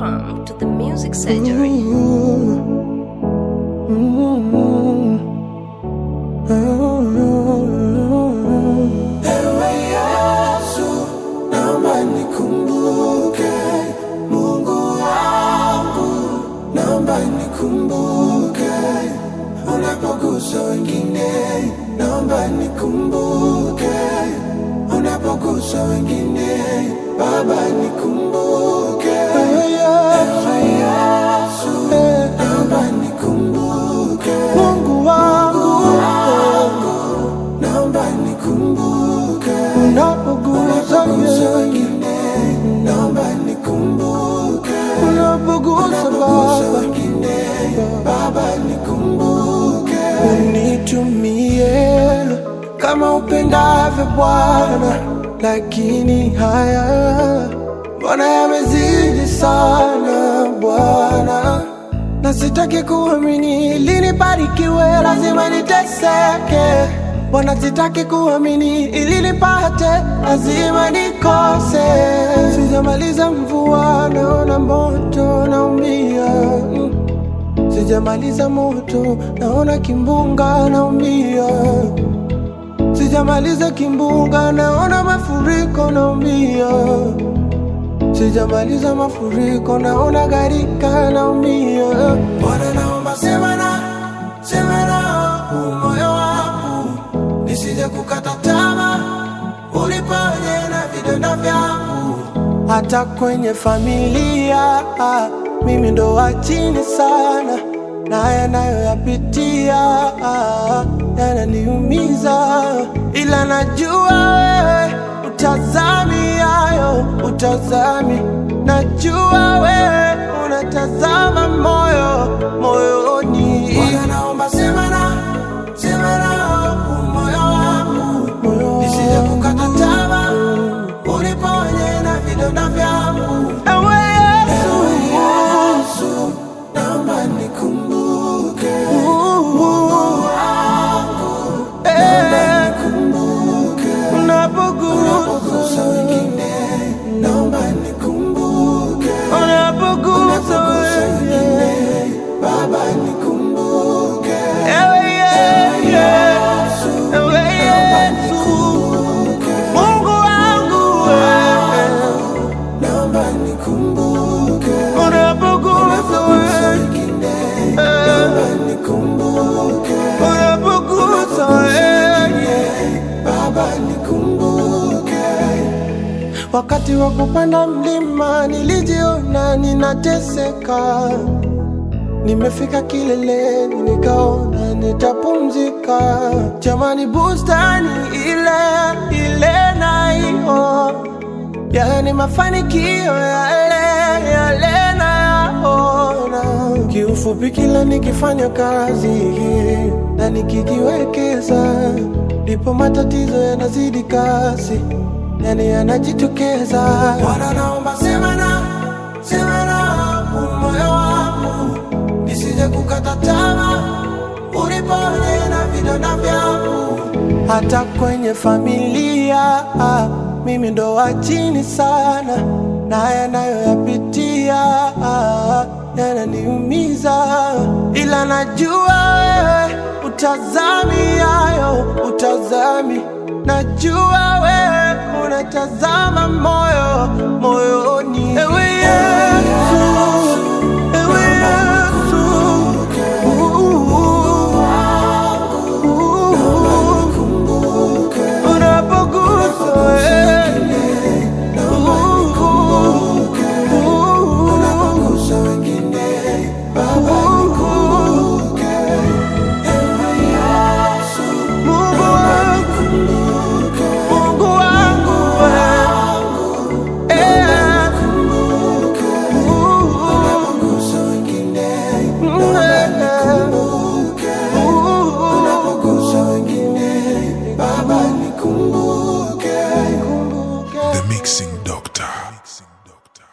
Welcome to the Music Surgery. Ewe Yesu, naomba nikumbuke, Mungu wangu, naomba nikumbuke, unapogusa wengine, naomba nikumbuke, unapogusa wengine, Baba nikumbuke, Ewe Yesu, naomba nikumbuke, Mungu wangu, naomba nikumbuke unapogusa wengine, naomba nikumbuke unapogusa wengine, Baba nikumbuke, unitumie kama upendavyo Bwana, lakini haya mbona yamezidi sana Bwana na sitaki kuamini ili nibarikiwe, lazima niteseke. Bwana, sitaki kuamini ili nipate, lazima nikose. Sijamaliza mvua, naona moto, naumia. Mm. Sijamaliza moto, naona kimbunga, naumia. Sijamaliza kimbunga, naona mafuriko, naumia. Sijamaliza mafuriko, naona gharika, naumia. Bwana, naomba sema na sema na huu moyo wangu, nisije kukata tamaa, uniponye na vidonda vyangu. Hata kwenye familia ah, mimi ndo wa chini sana, na yanayoyapitia ah, yananiumiza, ila najua wewe utazami hayo, utazami. Najua wewe unatazama moyo moyoni. Bwana, naomba sema na sema na huu moyo wangu, nisije kukata tamaa, uniponye na vidonda vyangu. Ewe Yesu, naomba nikumbuke Mungu wangu, naomba nikumbuke unapogusa wengine, naomba nikumbuke unapogusa wengine, Baba nikumbuke. Ewe Yesu, ewe Yesu, Mungu wangu wewe, naomba nikumbuke unapogusa wengine, naomba nikumbuke unapogusa wengine, Baba nikumbuke. Wakati wa kupanda mlima nilijiona ninateseka, nimefika kileleni nikaona nitapumzika. Jamani, bustani ile ile naiona yani mafanikio yale yale nayaona. Kiufupi, kila nikifanya kazi na nikijiwekeza, ndipo matatizo yanazidi kasi, yani yanajitokeza. Bwana, naomba sema na sema na huu moyo wangu, nisije kukata tamaa, uniponye na vidonda vyangu hata kwenye familia ah, mimi ndo wa chini sana, na yanayoyapitia ah, yananiumiza, ila najua wewe utazami hayo, utazami. Najua wewe unatazama moyo moyoni, ewe Yesu.